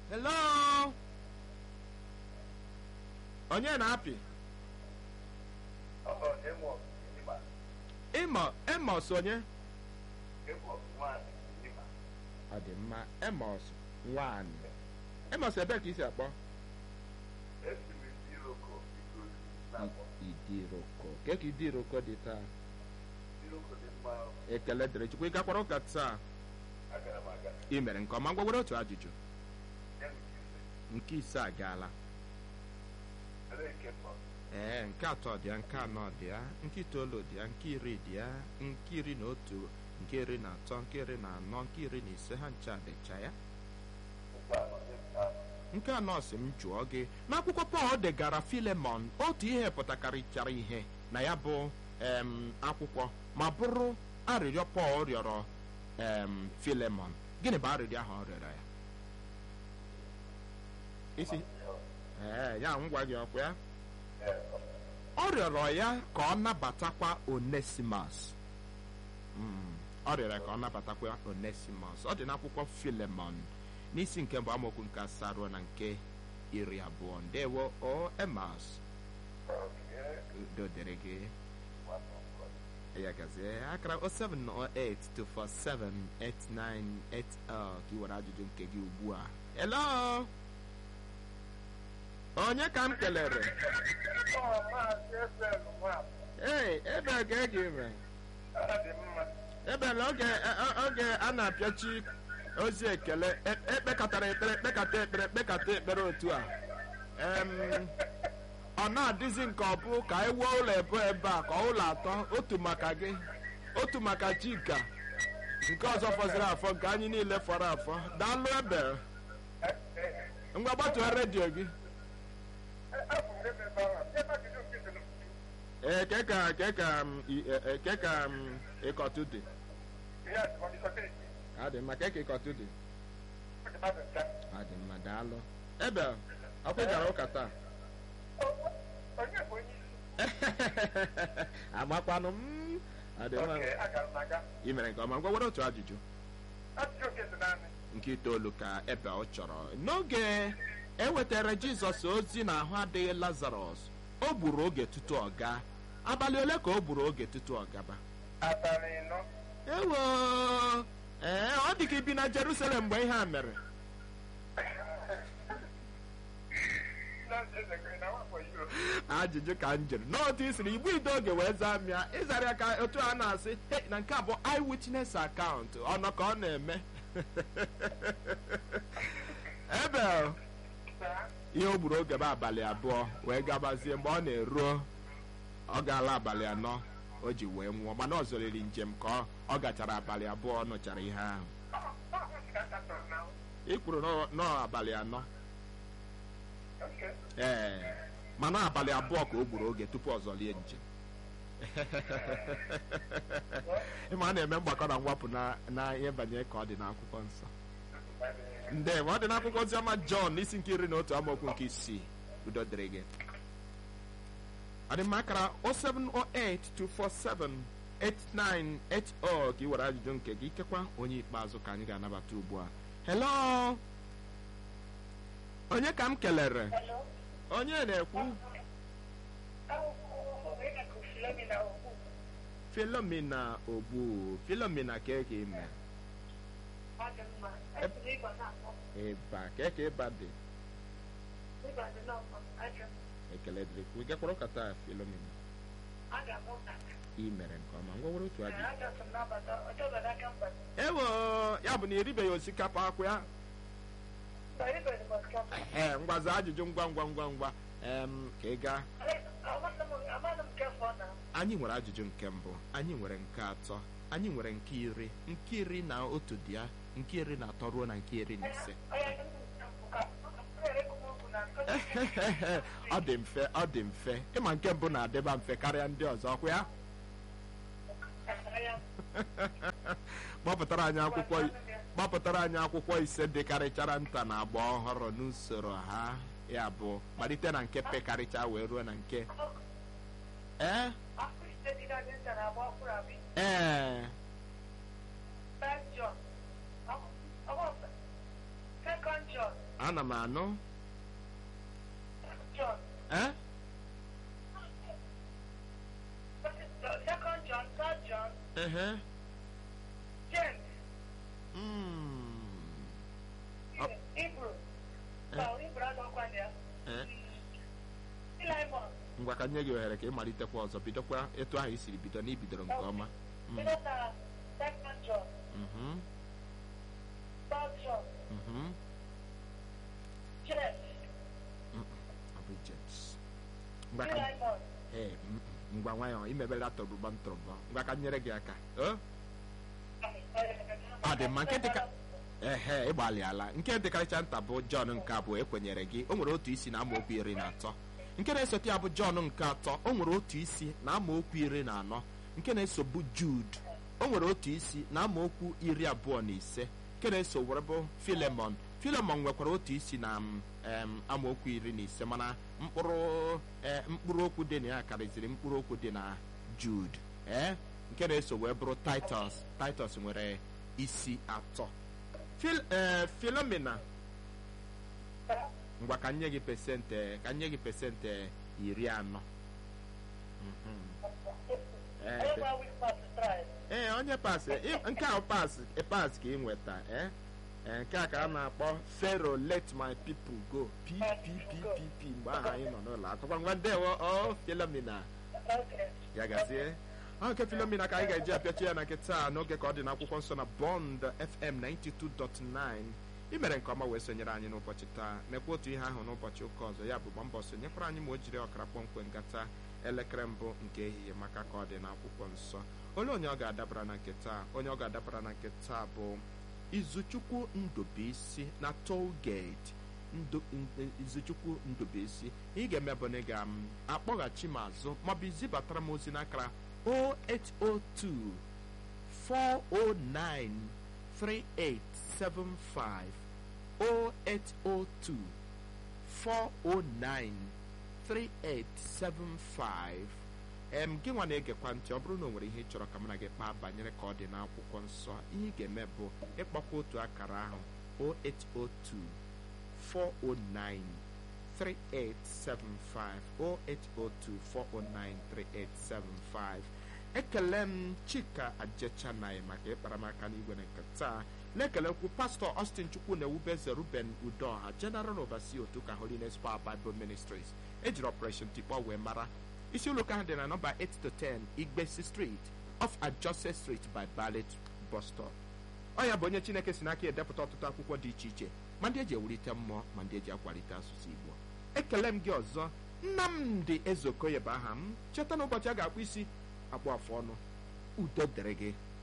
hello onye na-apị ịmọ emos onye ọ dị mma emos nwanyị emos ebee ka isi akpọ idiroko ke ka idiroko dị taa ekele dịrị chukwu ị gakwara ụka taa ị mere nke ọma ngwagwere otu ajụjụ nke ise agaala ee nke atọ dị ya nke anọ dị ya nke itoolu dị ya nke iri dị ya nke iri na otu nke iri na atọ nke iri na anọ nke iri na ise ha ncha dịcha ya nke anọ si m jụọ gị n'akwụkwọ pọl degara filemon otu ihe pụtakarịchara ihe na ya bụ em akwụkwọ ma bụrụ arịrịọ pọl rịọrọ em filemon gịnị bụ arịrịọ ahụ ọ rịọrọ ya isi ee ya m gwa gị ọkwa ya ọ rịọrọ ya ka ọ nabatakwa onesimas Mm, ọ rịọrọ ya ka ọ nabatakwa onesimas ọ dị n'akwụkwọ filemon n'isi nke mbụ amaokwu nke asaa ruo na nke iri abụọ ndewo o emas udo dịrị gị ya gazie akara 07082478980 ka ị were ajụjụ nke gị ugbu a hello onye ka m kelere ee ebe ka eji ime ebe na oge oge a na-apịachi ozi ekele e- ekpekọtara ekpere ekpekata ekpere ekpekata ekpere otu a em ọ na-adịzi nke ọ bụ ka anyị wuo ụlọ ebo ebe a ka ụlọ atọ otu maka gị otu maka chika nke ọzọ fọziri afọ nke anyị niile fọrọ afọ daalụ ebe ngwa gbatuo redio gị ee ke ka ke ka m, i- e- e- ke ka m, ịkọtụ dị adị mma ke ka ịkọtụ dị adị mma daalụ ebe ọkwa ị gara ụka taa amakwanụ m adị mma ị mere nke ọma ngwa were otu ajụjụ nke itoolu ka ebe ọ chọrọ n'oge ewetara jizọs ozi na ahụ adịghị lazarọs o gburu oge tutu ọ gaa abalị ole ka o gburu oge tutu ọ gaba ewo ee ọ dị ka ibi na jerusalem mgbe ihe a mere ajụjụ ka m jụrụ n'otu i siri igbu ide oge wee zaa mịa ịzara ya ka otu a na-asị "Hey, na nke a bụ eyewitness account ọnọ ka ọ na-eme ebe ihe o gburu oge bụ abalị abụọ wee gabazie mgbe ọ na-eruo ọ gaala abalị anọ o ji wee nwụọ mana ọ zọrịrị njem ka ọ- ọ gachara abalị abụọ ọ nụchara ihe ahụ ị kwuru nọ- nọọ abalị anọ ee mana abalị abụọ ka o gburu oge tupu ọ zọlie njem ịma a na-eme mgbakọ na mwapụ na na ihe banyere ka ọ dị n'akwụkwọ nsọ ndewo ọ dị n'akwụkwọ oziọma jọn n'isi nke iri na otu amaokwu nke isii udo dịrị gị ọ dị mma akara 07082478980 ka ị were ajụjụ nke gị ikekwa onye ikpeazụ ka anyị ga-anabata ugbu a hello onye ka m kelere onye na-ekwu filomena ogbu filomena ka eke ime ịba ka eke ịba dị ekele dịrị kwu gakwara ụka taa filomena ị mere nke ọma ngwa were otu ajụ ewo ya bụ na eribeghị osikapa akwụ ya ee ngwaza ajụjụ ngwa ngwa ngwa ngwa em ka ị gaa anyị nwere ajụjụ nke mbụ anyị nwere nke atọ anyị nwere nke iri nke iri na otu dị ya nke iri na atọ ruo na nke iri na ise ọ dị mfe ọ dị mfe ịma nke mbụ na-adịba mfe karịa ndị ọzọ ọkwa ya gbapụtara anyị akwụkwọ gbapụtara anyị akwụkwọ ise dịkarịchara nta na agba ọhụrụ n'usoro ha ya bụ malite na nke pekarịcha wee ruo na nke ee ee ana m anụ John. eh Second John, third John, ehe James, Mm. Up. Hebrew. Eh. So, Hebrew anọkwa ya. Eh. Philemon. ngwa ka nye gị ohere ka ị malitekwa ọzọ bidokwa etu ahụ i siri bido na ibidoro nke ọma Mm. Bido na Second John, Mhm, third John, mhm. James, Mm, ọ bụ James. ngwa ka Philemon. ee mm, mm, ngwa nwayọ imebela tọrọbọ ntọrọbọ ngwa ka nyere gị aka o Ọ dị mma, nke dịka- ehe ịgbalịala nke dịkarịcha nta bụ jọn nke abụọ ekwenyere gị o nwere otu isi na amaokwu iri na atọ nke na-esote ya bụ jọn nke atọ o nwere otu isi na amaokwu iri na anọ nke na-esobu jud o nwere otu isi na amaokwu iri abụọ na ise nke na-eso were bụ filemon filemon nwekwara otu isi na m, em, amaokwu iri na ise mana mkpụrụ eh, mkpụrụ okwu dị na ya karịziri mkpụrụ okwu dị na jud ee nke na-eso wee bụrụ titus titus nwere isi atọ Phil, eh, Philomena ngwa ka nye gị pesentị ka nye gị pesentị iri anọ Mhm. Eh, pe- Every week must try. ee onye pasị ị- nke a pas pas ka ị nweta eh? Eh, nke a ka a na-akpọ fero let my people go ppppp mgbe ahụ anyị nọ n'ụlọ akwụkwọ ngwa ndewo o Philomena Okay. ya gazie ọ nke filomina ka anyị ga-eji apịachi ya na nke taa n'oge ka ọ dị n'akwụkwọ nsọ na bond fm 92.9 ị mere nke ọma wee sonyere anyị n'ụbọchị taa mekwa otu ihe ahụ n'ụbọchị ụka ọzọ ya bụ gba mbọ sonyekwara anyị ma o jiri ọkara kpọmkwem gata elekere mbụ nke ehihie maka ka ọ dị n'akwụkwọ nsọ olee onye ọ ga-adabara na nke taa onye ọ ga-adabara na nke taa bụ izuchukwu ndubuisi na tollgate Ndu- n- izuchukwu ndubuisi ị ga-eme bụ na ị ga-akpọghachi m azụ maọbụ izibatara m ozi n'akara 0802 409 3875 0802 409 3875 em gị nwa na-egekwa ntị ọ bụrụ na o nwere ihe ị chọrọ ka mụ na gị kpaa banyere ka ọ dị n'akwụkwọ nsọ ihe ị ga-eme bụ ịkpọkwa otu akara ahụ 0802 409 3875 0802 409 3875 ekele m chika ajechanai maka ịkpara m aka n'igwe na nke taa na-ekelekwu pastọ austin chukwu na ewubeze ruben udoha general overseer otu ka holiness power bible ministries ejiri operation tikpọ wee mara isi ụlọ ụka ha dị na nọmba 8 to 10 igbesi street off adjusted street by ballet bus stop ọ ya bụ onye chineke si n'aka edepụta ọtụtụ akwụkwọ dị iche iche ma ndị eji ewulite mmụọ ma ndị eji akwalite asụsụ igbo ekele m gị ọzọ nnamdị ezeokoye bụ aha m cheta na ụbọchị a ga-akpụ isi akpụ afụ ọnụ udo dịrị gị